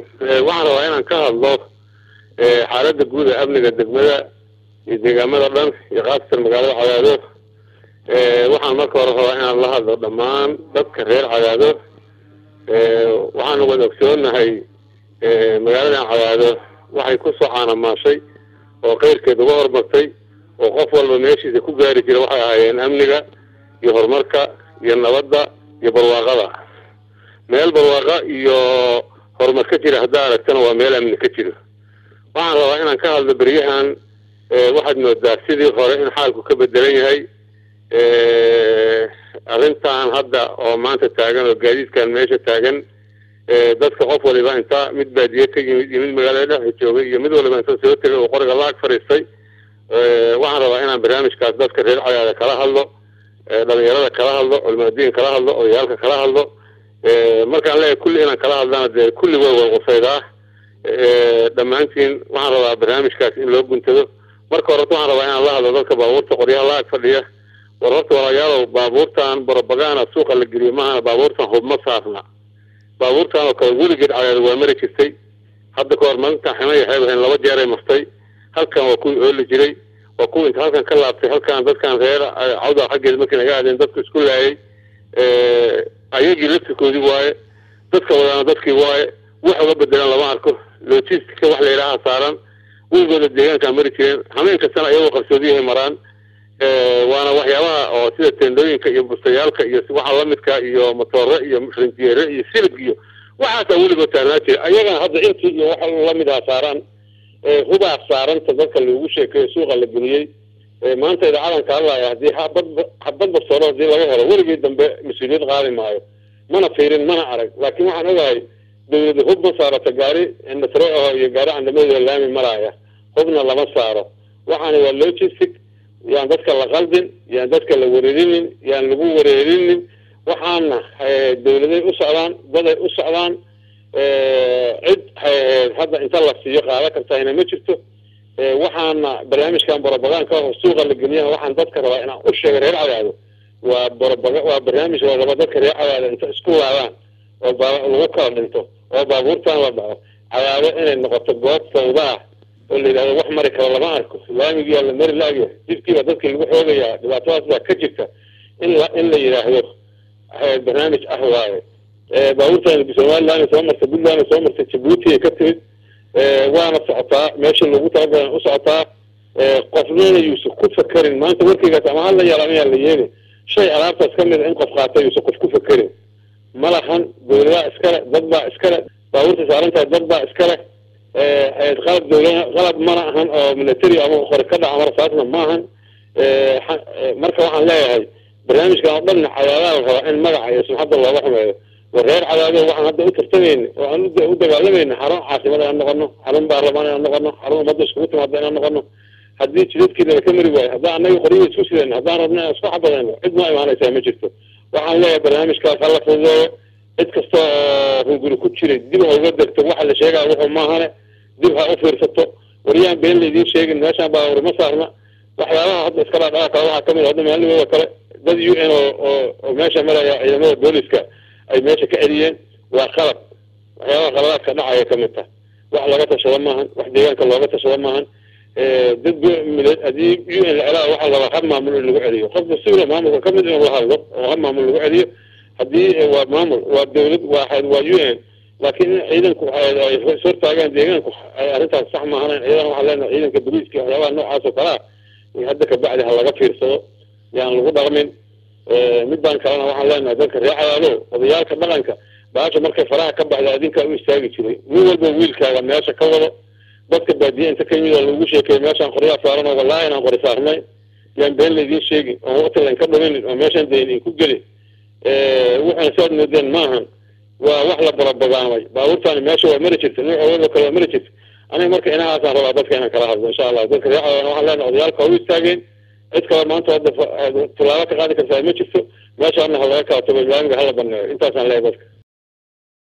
waxaan rabaa inaan ka hadlo xaaladda guud ee amniga degmada iyo deegaamada dhan iyo khaasatan magaalada cadaado waxaan marka hore rabaa inaan la hadlo dhammaan dadka reer cadaado waxaanu wada ogsoonahay magaaladan cadaado waxay ku soo caanamaashay oo keyrkeed uga hormartay oo qof walba meeshiisa ku gaari jira waxay ahaayeen amniga iyo horumarka iyo nabadda iyo barwaaqada meel barwaaqa iyo horumar ka jira haddaa aragtana waa meel amni ka jiro waxaan rabaa inaan ka hadlo beryahan waxaad moodaa sidii hore in xaalku ka bedelan yahay arrintan hadda oo maanta taagan oo gaadiidkan meesha taagan dadka qof waliba inta mid baadiye ka yimid iyo mid magaalada dhexa joogay iyo mid waliba inta soo tegay oo qoriga laag fadhiistay waxaan rabaa inaan barnaamijkaas dadka reer cadaada kala hadlo dhalinyarada kala hadlo culmaadiin kala hadlo odayaalka kala hadlo markaan leeyahay kulli inaan kala hadlana dee kulli way wada qusaydaa dhammaantiin waxaan rabaa barnaamijkaas in loo guntado marka horeta waxaan rabaa inaan la hadlo dadka baabuurta qoryaha laag fadhiya war horta walaalayaalow baabuurtan barabagaana suuqa la geliyo maahana baabuurtan hubma saarna baabuurtan oo kale weligeed cadaada waa mari jirtay hadda ka hor maalintan ximay waxay ahayn laba jeeray martay halkan waa kuwii ooli jiray waa kuwa inta halkan ka laabtay halkan dadkan reer cawda xaggeeda markii naga aadeen dadku isku laayay ayagii laftirkoodii waaye dadka wadaana dadkii waaye wax uga bedelan lama arko logistica wax la yidhaaha saaran weligooda deegaankaa mari jireen hameen kastana ayagoo qarsoodiyahay maraan waana waxyaabaha oo sida tendooyinka iyo bustayaalka iyo waxa lamidka iyo motoore iyo rinjeere iyo silib iyo waxaasaa weligood taarnaa jira ayagana hadda intii iyo waxa lamidaha saaraan hubaa saaranta dadka loogu sheekeeyo suuqa la geliyey maanta idaacadanka hadlaya haddii habad habad bastoolo hadii laga helo weligii dambe mas-uuliyad qaadi maayo mana fiirin mana arag laakiin waxaan ogahay dawlada hub ma saarata gaari nasre aho iyo gaari candamadoda laami maraaya hubna lama saaro waxaana waa logistic yaan dadka la qaldin yaan dadka la wareerinin yaan lagu wareerinin waxaana dawladay u socdaan daday u socdaan cid hadda inta la siiyo qaada kartahina ma jirto waxaana barnaamijkan barabagaanka oo suuqa la geliyaa waxaan dadka rabaa inaan u sheegay reer cadaado waa barabaga waa barnaamij la raba dadka reer cadaado inta isku laabaan oo lagu kala dhinto oo baabuurtan la dhaco cadaado inay noqoto goob sawdaa oo la yidhahdo wax mari karo lama arko laamigiyaa la mari laagya jidkiiba dadkii lagu xoogayaa dhibaatadaas baa ka jirta in la in la yidhaahdo barnaamij ah waaye baabuurtan somaliland soo marta puntland soo marta jabuuti ay ka timid waana socotaa meesha lagu talagalan u socotaa qofnana yuusan ku fakerin maanta warkeygaas ama hala yaal ama yaa la yeeli shay alaabtaas ka mid a in qof qaata yuusan qof ku fakerin ma lahan dawladaa iskale dad baa iskale baabuurta saarantahay dad baa iskale qalab dawla qalab mana ahan oo military ama qori ka dhaca marasaasna ma ahan marka waxaan leeyahay barnaamijkan oo dhanna cadaadaha la rabaa in magaca iyo sumxadda looga xumeeyo war reer cadaado waxaan hadda u tartamayna oo aan u dagaalamayna xarun caasimad inaan noqono xarun baarlamaan inaan noqono xarun ummadda iskugu timaada inaan noqono haddii jidadkeedana ka mari waayo haddaan anaga qoryihi isku sidayno haddaan rabna inaan isku xabadayno cid noo imaanaysaa ma jirto waxaan leeyahay barnaamijkaas hala fududeeyo cid kasta oo hunguri ku jiray dib ha uga degto waxa la sheegaya wuxuu maahane dib ha u fiirsato waryaan been laydiin sheegin meeshaan baabur ma saarna waxyaabaha hadda iska dhaadhaca kale waxaa kamid hadda maalmada kale dad u n oo oo meesha maraya ciidamada booliska ay meesha ka celiyeen waa qalab waxyaabaha qaladaadka dhacaya kamid tah wax laga tashado maahan wax deegaanka looga tashado maahan dad hadii u n la celaa waxaa rabaa hab maamul in lagu celiyo qof mas-uula maamulka kamid inuu la hadlo oo hab maamul lagu celiyo haddii waa maamul waa dawlad waa waa u n laakiin in ciidanku ay hortaagaan deegaanku arrintaas sax maahanan iyadana waxaa leenahay ciidanka boliiska waxyaabaha noocaas oo kalea hadda kabacdi ha laga fiirsado yaan lagu dhaqmin midbaan kalena waxaan leenahay dadka reer cadaado odayaalka dhaqanka baasha markay faraha ka baxda adinkaa u istaagi jiray nin walba wiilkaaga meesha ka wado dadka baadiye inta ka yimid oo lagu sheekeeyo meeshaan qoryaa saaran oo wallaahi inaan qori saarnay yaan been laydiin sheegin oo waqti laynka dhuminin oo meeshaan dayn in ku gelin waxaan saad moodeen maahan waa wax la barabagaamay baabuurtaani meesha waa mari jirta nuucoodoo kale waa mari jirta aniga marka inahaasaan rabaa dadka inaan kala hadlo insha allah dadka reer cadaadana waxaan leenahay odayaalka ha u istaageen cid kale maanta hadda tallaabo ka qaadi kartaa ma jirto meeshaana ha laga kala tago laamiga hala baneeyo intaasaan leeyahay dadka